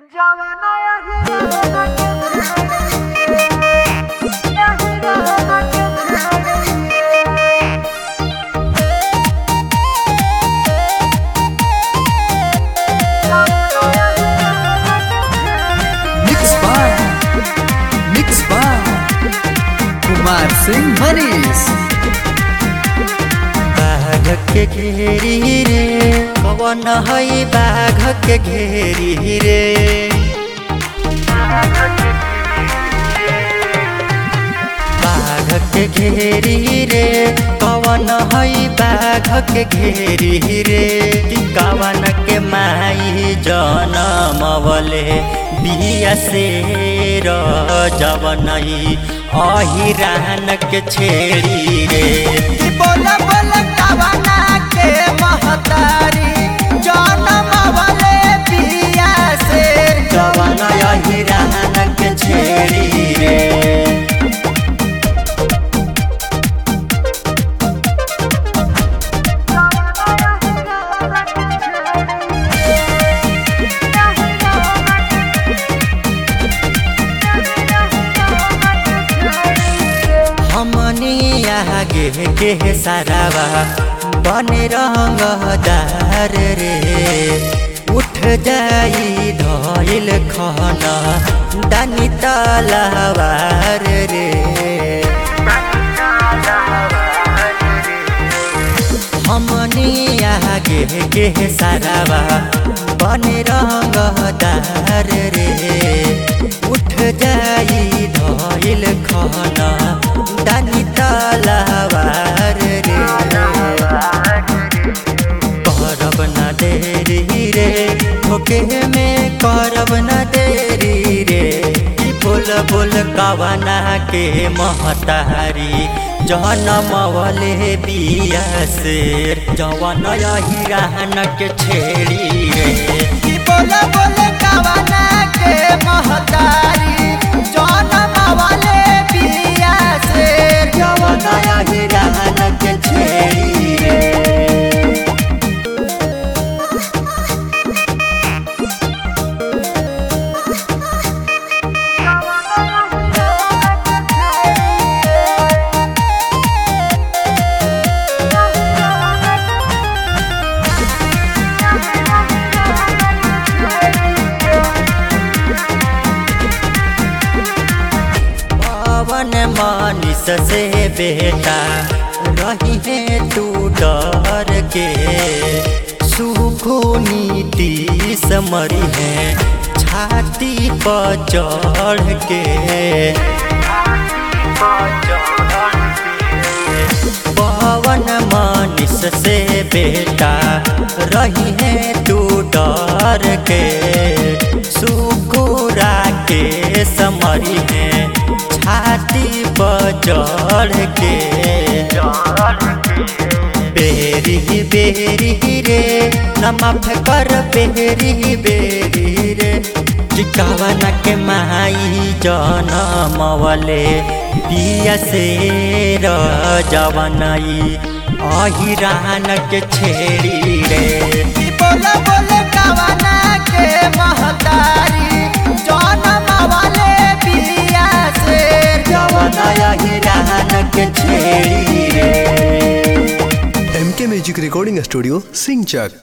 Mix by Mix by Kumar Singh Manish बाघ के घेरी रे कवन है बाघ के घेरी रे बाघ के घेरी रे कवन है बाघ के घेरी रे कि कवन के माई जनमवले बिया से र जवनई अहिरान के छेड़ी रे कि बोला बोला कवना के महतारी जनमवले बिया से जवन अहिरान के छेड़ी रे हमनी आगे के सारावा बने रंगदार रे उठ जाई धइल खना दानी तलावार रे हमनी आगे के सारावा बने रंगदार रे उठ जाई धइल खना दानी तलावार रे करब न देरी रे ओके में करब न देरी रे ई बोल बोल कवना के महतारी जनमवले बिया से जवन हिरान के छेड़ी रे ई बोल बोल कवना के महतारी जनमवले बिया से जवन हिरान के छेड़ी रे पवन मानिस से बेटा रही है तू डर के सुखो नीति समरी है छाती पर चढ़ के पवन मानिस से बेटा रही है तू डर के सुकुरा के समरी है छाती पर चढ़ के बेरी बेरी रे न माफ कर बेरी बेरी रे चिकावन के माई जनमवले पिया से र जवनई अहिरान के छेड़ी रे बोला बोले कवना के महतारी जनमवले पिया से जवन अहिरान के छेड़ी रे एम के म्यूजिक रिकॉर्डिंग स्टूडियो सिंचक